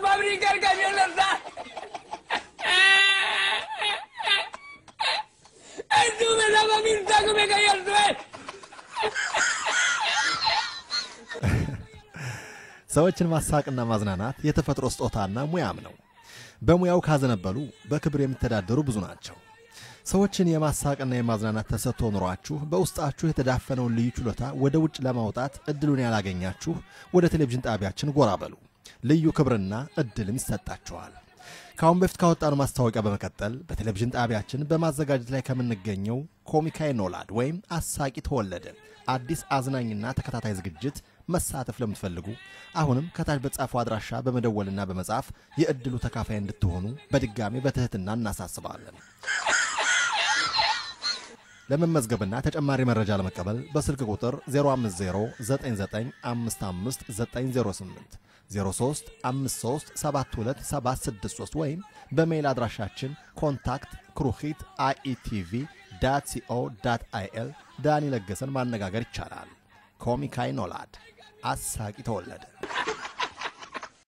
abrir el camión de verdad. Estuve la mamita que me cayó al suelo. ሰዎችን ማሳቅና ማዝናናት የተፈጥሮ ስጦታና ሙያም ነው። በሙያው ካዘነበሉ በክብር የሚተዳደሩ ብዙ ናቸው። ሰዎችን የማሳቅና የማዝናናት ተሰጥቶ ኑሯችሁ በውስጣችሁ የተዳፈነውን ልዩ ችሎታ ወደ ውጭ ለማውጣት እድሉን ያላገኛችሁ ወደ ቴሌቪዥን ጣቢያችን ጎራ በሉ። ልዩ ክብርና እድልም ይሰጣችኋል። ከአሁን በፊት ካወጣነው ማስታወቂያ በመቀጠል በቴሌቪዥን ጣቢያችን በማዘጋጀት ላይ ከምንገኘው ኮሚካይ ኖላድ ወይም አሳቂ ተወለደ አዲስ አዝናኝና ተከታታይ ዝግጅት መሳተፍ ለምትፈልጉ አሁንም ከታች በተጻፈው አድራሻ በመደወልና በመጻፍ የእድሉ ተካፋይ እንድትሆኑ በድጋሚ በትህትና እናሳስባለን። ለመመዝገብና ተጨማሪ መረጃ ለመቀበል በስልክ ቁጥር 05099559908 0353727763 ወይም በሜይል አድራሻችን ኮንታክት ክሩኺት አይኢቲቪ ዳት ሲኦ ዳት አይኤል ዳኒ ለገሰን ማነጋገር ይቻላል። ኮሚካይ ኖላድ አሳቂ ተወለደ።